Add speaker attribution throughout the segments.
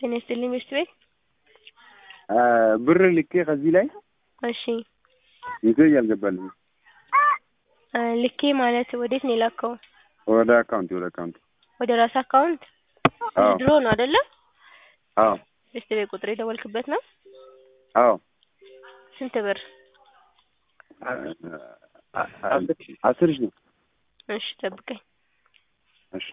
Speaker 1: ጤና ይስጥልኝ ቤስት ቤት።
Speaker 2: ብር ልኬ ከዚህ ላይ
Speaker 1: እሺ
Speaker 2: ሜሴጅ አልገባልኝም።
Speaker 1: እ ልኬ ማለት ወዴት ነው የላከው?
Speaker 2: ወደ አካውንት ወደ አካውንት
Speaker 1: ወደ ራስ አካውንት?
Speaker 2: አዎ
Speaker 1: ድሮ ነው አይደለ?
Speaker 2: አዎ
Speaker 1: ቤስት ቤት ቁጥር የደወልክበት ነው?
Speaker 2: አዎ
Speaker 1: ስንት ብር?
Speaker 2: አስር ሺህ ነው።
Speaker 1: እሺ ጠብቀኝ።
Speaker 2: እሺ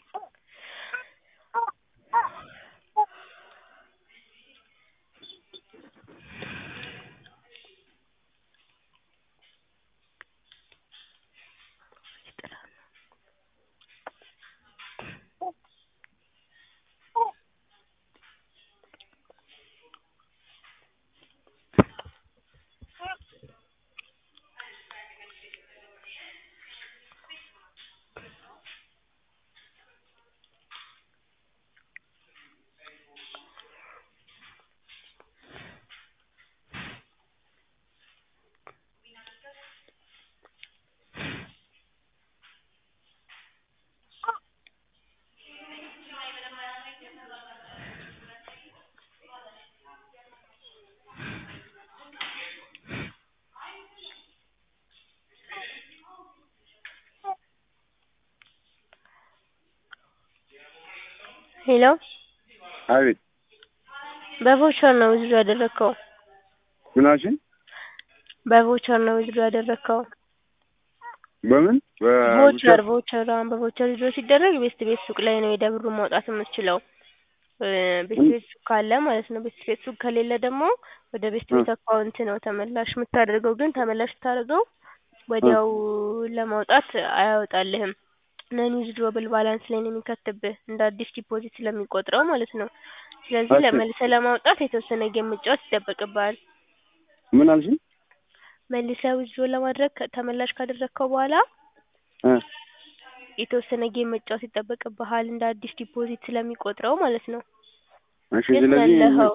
Speaker 1: ሄሎ
Speaker 2: አቤት
Speaker 1: በቮቸር ነው ዊዝድሮ ያደረግከው?
Speaker 2: ምን አልሽኝ?
Speaker 1: በቮቸር ነው ዊዝድሮ ያደረግከው?
Speaker 2: በምን
Speaker 1: ቮቸር ቮቸር አሁን በቮቸር ዊዝድሮ ሲደረግ ቤስት ቤት ሱቅ ላይ ነው ሄደህ ብሩን ማውጣት የምትችለው። እ ቤስት ቤት ሱቅ ካለ ማለት ነው። ቤስት ቤት ሱቅ ከሌለ ደግሞ ወደ ቤስት ቤት አካውንት ነው ተመላሽ የምታደርገው። ግን ተመላሽ ስታደርገው ወዲያው ለማውጣት አያወጣልህም። ነን ዊዝድሮብል ባላንስ ላይ ነው የሚከትብህ እንደ አዲስ ዲፖዚት ስለሚቆጥረው ማለት ነው። ስለዚህ
Speaker 2: እሺ።
Speaker 1: ለመልሰህ ለማውጣት የተወሰነ ጌም መጫወት ይጠበቅብሃል።
Speaker 2: ምን አልሽኝ?
Speaker 1: መልሰህ ዊዝድሮ ለማድረግ ከ- ተመላሽ ካደረግከው በኋላ
Speaker 2: እ
Speaker 1: የተወሰነ ጌም መጫወት ይጠበቅብሃል እንደ አዲስ ዲፖዚት ስለሚቆጥረው ማለት ነው።
Speaker 2: እሺ
Speaker 1: የት ነው
Speaker 2: ስለዚህ
Speaker 1: ያለኸው?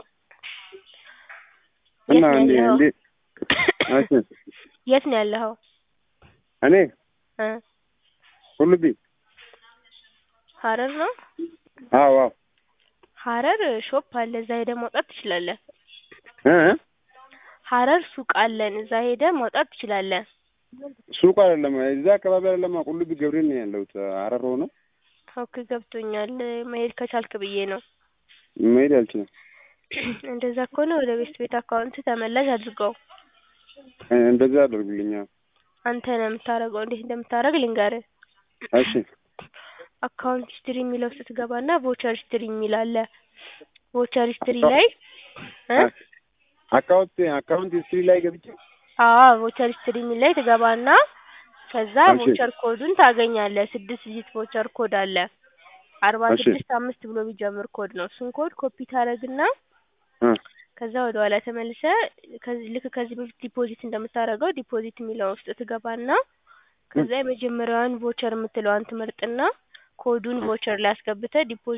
Speaker 2: እና
Speaker 1: የት ነው
Speaker 2: እንዴ
Speaker 1: ያለኸው?
Speaker 2: እንዴ እሺ
Speaker 1: የት ነው ያለኸው?
Speaker 2: እኔ
Speaker 1: እ
Speaker 2: ቁልቢ
Speaker 1: ሀረር ነው?
Speaker 2: አዎ አዎ
Speaker 1: ሀረር ሾፕ አለ እዛ ሄደህ ማውጣት ትችላለህ።
Speaker 2: እ እ
Speaker 1: ሀረር ሱቅ አለን እዛ ሄደህ ማውጣት ትችላለህ።
Speaker 2: ሱቅ አይደለም እዛ አካባቢ አይደለም ቁልቢ ገብርኤል ነው ያለሁት ሀረር ሆነ
Speaker 1: ኦኬ ገብቶኛል። መሄድ ከቻልክ ብዬ ነው።
Speaker 2: መሄድ አልችልም
Speaker 1: እንደዛ ከሆነ ወደ ቤስት ቤት አካውንት ተመላሽ አድርገው።
Speaker 2: እ እንደዛ አደርጉልኛ
Speaker 1: አንተ ነው የምታደርገው። እንዴት እንደምታደርግ ልንገርህ።
Speaker 2: እሺ
Speaker 1: አካውንት ሂስትሪ የሚለው ውስጥ ትገባና ቮቸር ሂስትሪ የሚል አለ። ቮቸር ሂስትሪ ላይ እ
Speaker 2: አካውንት አካውንት ሂስትሪ ላይ ገብቼ
Speaker 1: አዎ ቮቸር ሂስትሪ የሚል ላይ ትገባና ከዛ
Speaker 2: እሺ።
Speaker 1: ቮቸር ኮዱን ታገኛለህ። ስድስት ዲጂት ቮቸር ኮድ አለ። አርባ
Speaker 2: እሺ።
Speaker 1: ስድስት አምስት ብሎ የሚጀምር ኮድ ነው። እሱን ኮድ ኮፒ ታደርግና
Speaker 2: እ
Speaker 1: ከዛ ወደ ኋላ ተመልሰህ ከዚህ ልክ ከዚህ በፊት ዲፖዚት እንደምታደርገው ዲፖዚት የሚለው ውስጥ ትገባና ከዛ የመጀመሪያዋን ቮቸር የምትለዋን ትመርጥና ኮዱን ቮቸር ላይ አስገብተህ ዲፖዚት